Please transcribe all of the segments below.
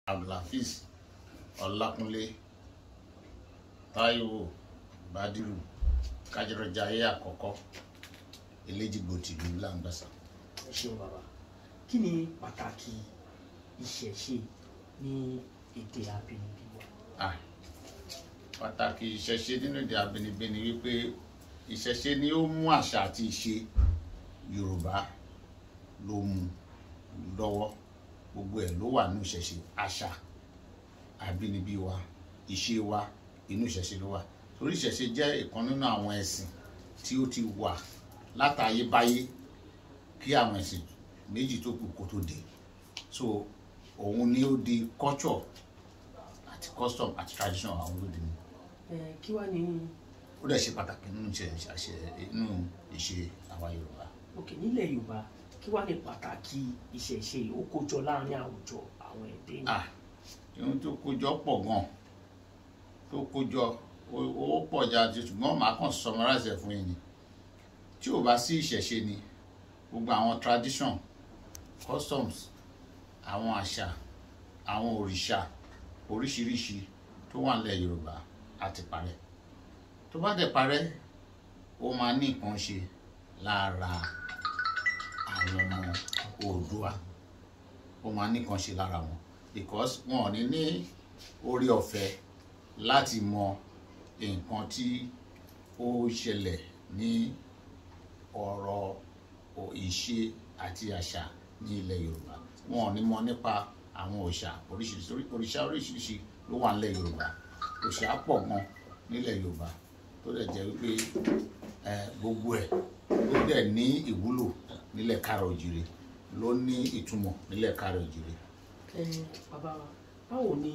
abdulhafiz ọlákúnlé táíwò bádìrú kájọrọjàyé àkọ́kọ́ eléjìgbò tìlú làǹgbàsà. ẹ ṣeun bàbá kí ni pàtàkì ìṣẹ̀ṣe ní èdè abínibí wa. Ah, pàtàkì ìṣẹ̀ṣe nínú èdè abínibí ni wípé ìṣẹ̀ṣe ni ó mú àṣà àti ìṣe yorùbá ló mú lọ́wọ́ gbogbo ẹ̀ ló wà nínú ìṣẹ̀ṣe àṣà abínibí wa ìṣe wa inú ìṣẹ̀ṣe ló wà torí ìṣẹ̀ṣe jẹ́ ìkan nínú àwọn ẹ̀sìn tí ó ti wà látayébáyé kí àwọn ẹ̀sìn méjì tó kù kó tó dé so òun ni ó di culture àti custom àti tradition àwọn olóde ni ẹ kí wàá ní ó dẹ̀ ṣe pàtàkì nínú ìṣe àṣẹ nínú ìṣe àwa yorùbá òkè nílẹ̀ yorùbá kí wàá ní pàtàkì ìṣẹ̀ṣe ó kójọ láàrin àwùjọ àwọn ẹ̀dẹ́ yìí. ah ohun tó kójọ pọ̀ gan tó kójọ ó- ó pọ̀ jáde ṣùgbọ́n màá kàn summarize ẹ̀ fún yín ni tí ò bá sí ìṣẹ̀ṣe ni gbogbo àwọn tradition customs àwọn àṣà àwọn òrìṣà oríṣiríṣi tó wà nílẹ̀ yorùbá á ti parẹ́ tó bá dẹ̀ parẹ́ ó máa ní nǹkan ṣe lára àwọn ọmọ oòdùà ó máa ní nǹkan ṣe lára wọn because wọn ò ní ní orí ọ̀fẹ́ láti mọ nǹkan tí ó ṣẹlẹ̀ ní ọ̀rọ̀ ò- ìṣe àti àṣà ní ilẹ̀ yorùbá wọn ò ní mọ nípa àwọn òòṣà oríṣiríṣi orí- òrìṣà oríṣiríṣi ló wà nílẹ̀ yorùbá òòṣà pọ̀ gan nílẹ̀ yorùbá tó dẹ̀ jẹ́ wípé ẹ, gbogbo ẹ̀ ló dẹ̀ ní ìwúlò nílẹ̀ káàrọ̀ òjìrè ló ní ìtumọ̀ nílẹ̀ káàrọ̀ òjìrè ẹ bàbá wa báwo ni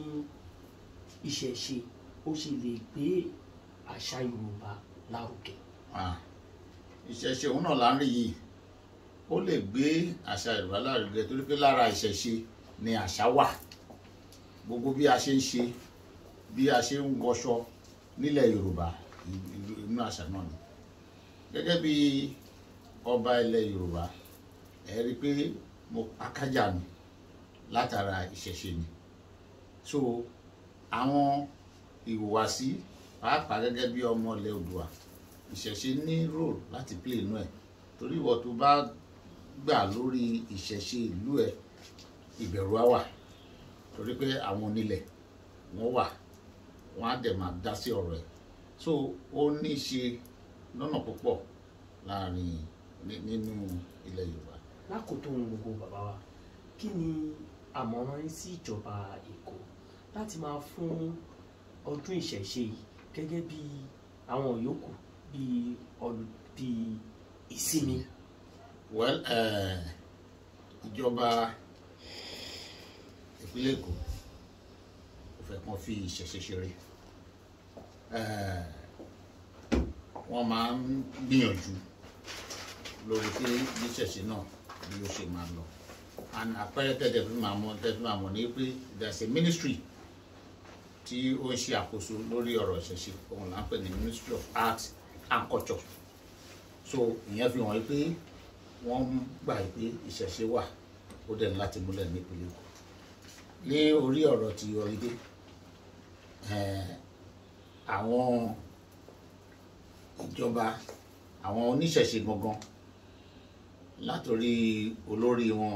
ìṣẹ̀ṣe ó ṣe lè gbé àṣà yorùbá lárugẹ. Ah, ìṣẹ̀ṣe òun náà là ń rí yìí ó lè gbé àṣà yorùbá lárugẹ torí pé lára ìṣẹ̀ṣe ni àṣà wà gbogbo bí a ṣe ń ṣe bí a ṣe ń wọṣọ nílẹ̀ yorùbá ì- ì- inú àṣà náà ni gẹ́gẹ́ bí ọba ilẹ̀ yorùbá ẹ rí i pé mo akájà mi látara ìṣẹ̀ṣe ni so àwọn ìhùwàsí pàápàá gẹ́gẹ́ bí ọmọ ilẹ̀ oòduà ìṣẹ̀ṣe ní role láti play inú ẹ̀ torí ìwọ tó bá gbà lórí ìṣẹ̀ṣe ìlú ẹ̀ ìbẹ̀rù á wà torí pé àwọn onílẹ̀ wọ́n wà wọ́n á dẹ̀ máa dá sí ọ̀rọ̀ ẹ̀ so ó ní í ṣe lọ́nà púpọ̀ láàrin ní- nínú ilẹ̀ yorùbá lákòótó ohun gbogbo bàbá wa kí ni àmọ̀ràn yín sí ìjọba èkó láti máa fún ọdún ìṣẹ̀ṣe yìí gẹ́gẹ́ bí àwọn yòókù bí ọlù bí ìsinmi. well eh, ìjọba ìpínlẹ̀ èkó kò fẹ́ kàn fi ìṣẹ̀ṣe ṣeré Eh, wọ́n máa ń gbìyànjú lórí pé bí ìṣẹ̀ṣe náà bí ó ṣe máa lọ and àpẹẹrẹ tẹ̀tẹ̀ fi máa mọ tẹ̀tẹ̀ fi máa mọ̀ ní pé there is a ministry tí ó ń ṣe àkóso lórí ọ̀rọ̀ ìṣẹ̀ṣe òun là ń pè ní ministry of art and culture so ìyẹn fi hàn pé wọ́n gbà pé ìṣẹ̀ṣe wà ó dẹ̀ ní láti múlẹ̀ nípínlẹ̀ Èkó ní orí ọ̀rọ̀ ti ọ̀rídé àwọn ìjọba àwọn oníṣẹ̀ṣe gangan látòrí olórí wọn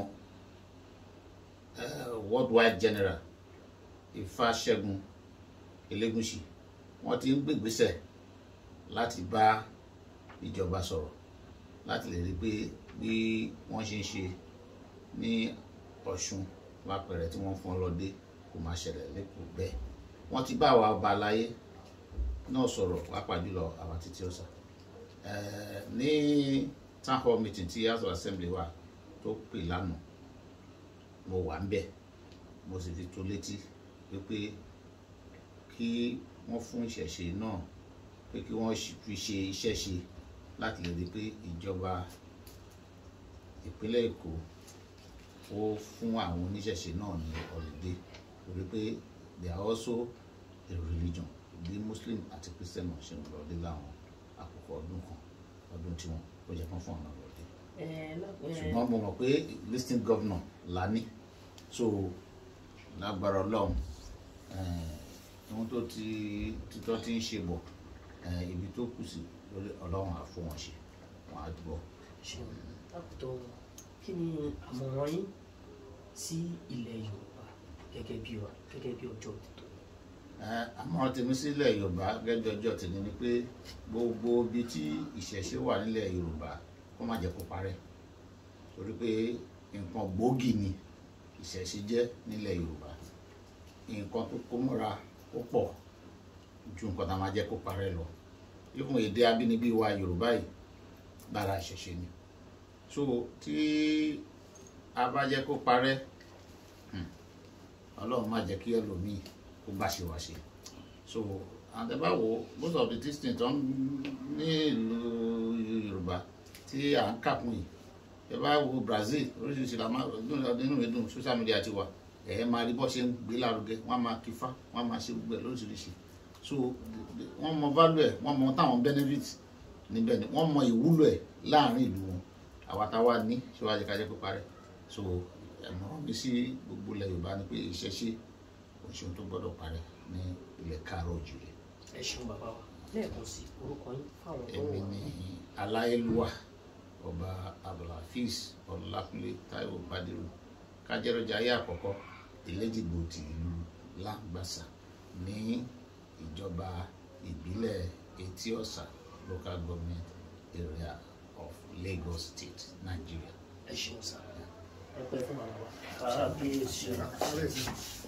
eh, worldwide general Ifáṣẹ́gun Elégùṣì wọ́n ti ń gbègbésẹ̀ láti bá ìjọba sọ̀rọ̀ láti lè rí i pé bí wọ́n ṣe ń ṣe ní Ọ̀ṣun lápẹ̀rẹ̀ tí wọ́n fún ọ lọ́dẹ kò máa ṣẹlẹ̀ lẹ́kọ̀ọ́ bẹ́ẹ̀ wọ́n ti bá àwa ọba aláyé náà sọ̀rọ̀ pàápàá jùlọ àwa títí ọ̀sà Eh, ní town hall meeting tí house of assembly wà tó pè lánàá mo wà ń bẹ̀ mo sì fi tó létí wípé kí wọ́n fún ìṣẹ̀ṣe náà pé kí wọ́n ṣì- fi ṣe iṣẹ́ ṣe láti lè rí i pé ìjọba ìpínlẹ̀ Èkó ó fún àwọn oníṣẹ̀ṣe náà ní holiday torí pé they are also a religion bí Muslim àti Christian náà ṣe ń lọ dé láwọn àkókò ọdún kan ọdún tiwọn ó jẹ́ kán fún ọ̀nà lọ́dẹ ẹ lọ- ẹ, ṣùgbọ́n mo mọ̀ pé listing governor la ní so lágbára ọlọ́run eh, ohun tó ti títọ́ ti ń ṣe bọ̀ eh, ibi tó kù sí lórí ọlọ́run á fún wọn ṣe wọn á gbọ́. ṣeun lákòótọ́ kí ni àmọ̀ràn yín sí ilẹ̀ yorùbá gẹ́gẹ́ bí ọ gẹ́gẹ́ bí ọjọ́ òtítọ́ Eh, àmọ̀ràn tèmi sílẹ̀ yorùbá gẹ́gẹ́ ọjọ́ tèmi ni pé gbogbo ibi tí ìṣẹ̀ṣe wà nílẹ̀ yorùbá kó má jẹ́ kó parẹ́ torí pé nǹkan gbòógì ni ìṣẹ̀ṣe jẹ́ nílẹ̀ yorùbá nǹkan tó kó mọ́ra ó pọ̀ ju nǹkan tá a máa jẹ́ kó parẹ́ lọ ìfún èdè abínibí wa yorùbá yìí lára ìṣẹ̀ṣe ni so tí a bá jẹ́ kó parẹ́ hmm, ọlọ́run má jẹ́ kí ẹlòmíì kó bá ṣe wá ṣe so and ẹ bá wo most of the things tó ń ní ìlú yorùbá tí à ń kàkún yìí ẹ bá wo brazil oríṣiríṣi la máa nínú mi dùn social media ti wà ẹ máa rí bọ́ ṣe ń gbé lárugẹ wọ́n á máa kífá wọ́n á máa ṣe gbogbo ẹ̀ lóríṣiríṣi so wọ́n mọ value ẹ̀ wọ́n mọ táwọn benefit níbẹ̀ ni wọ́n mọ ìwúlò ẹ̀ láàrin ìlú wọn àwa táwa ní ṣíwájú kájẹ́ kó parẹ́ so ẹ̀mọ́ràn mi sí gbogbo ilẹ̀ yorùbá ni pé ìṣẹ̀ṣe òṣèlú tó gbọ́dọ̀ parẹ́ ní ilẹ̀ káàárọ̀ òjìrè ẹ ṣeun bàbá wa lẹ́ẹ̀kan sí orúkọ yín fáwọn tó èmi wà ní aláyélúwà ọba abdulhafiz ọlákúnlé táíwò bádírù kájẹrọjà ayé àkọ́kọ́ ìlẹ́jìgbò ti ìlú làǹgbàsà ní ìjọba ìbílẹ̀ etí ọ̀sà local government area of lagos state nigeria. ẹ ṣeun sáà ẹ pẹ́ fún bàbá wa kábíyèsí.